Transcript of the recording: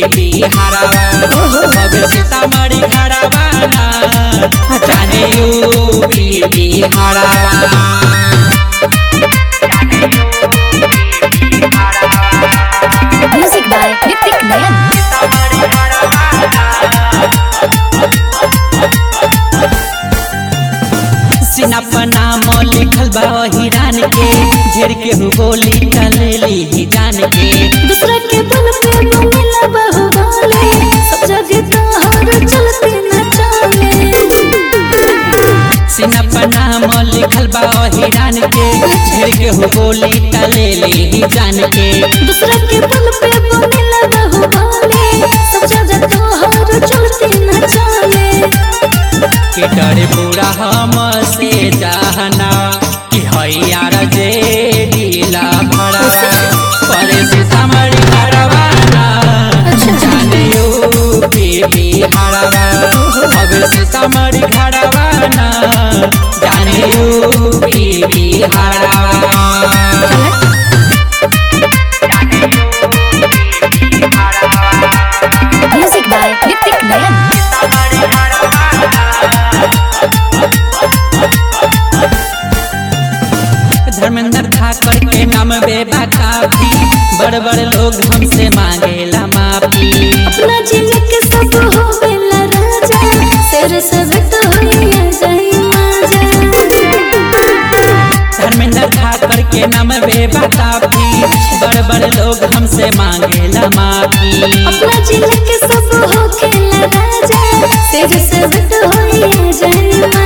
बिहारवा अब सीतामढ़ी खड़ावाना जाने यूपी बिहारवा म्यूजिक बाय ऋतिक नयन सीना पर नाम लिखल बा हिरान के झेर के हु गोली टलेली ही जान के दूसरा के बल पे मिला बहु गाले सब जगह तोहर चलते न चाले सीना पर नाम लिखल बा हिरान के झेर के हु गोली टलेली ही जान के दूसरा के बल पे मिला बहु गाले सब जगह तोहर चलते न चाले के डरे पूरा हम से जाना कि हैयार जे ढीला भरा पर सीतामढ़ी हरवाना जाने यूपी बिहारवा अब सीतामढ़ी हरवाना जाने यूपी बिहारवा म्यूजिक बाय ऋतिक नयन धर्मेंद्र ठाकर के नाम बेबा काफी बड़ बड़ लोग हमसे मांगेला माफी अपना जिले के सब हो बेला राजा तेरे सब तो होइया जाई माजा धर्मेंद्र ठाकर के नाम बेबा काफी बड़ बड़ लोग हमसे मांगेला माफी अपना जिले के सब हो खेला राजा तेरे सब तो होइया जाई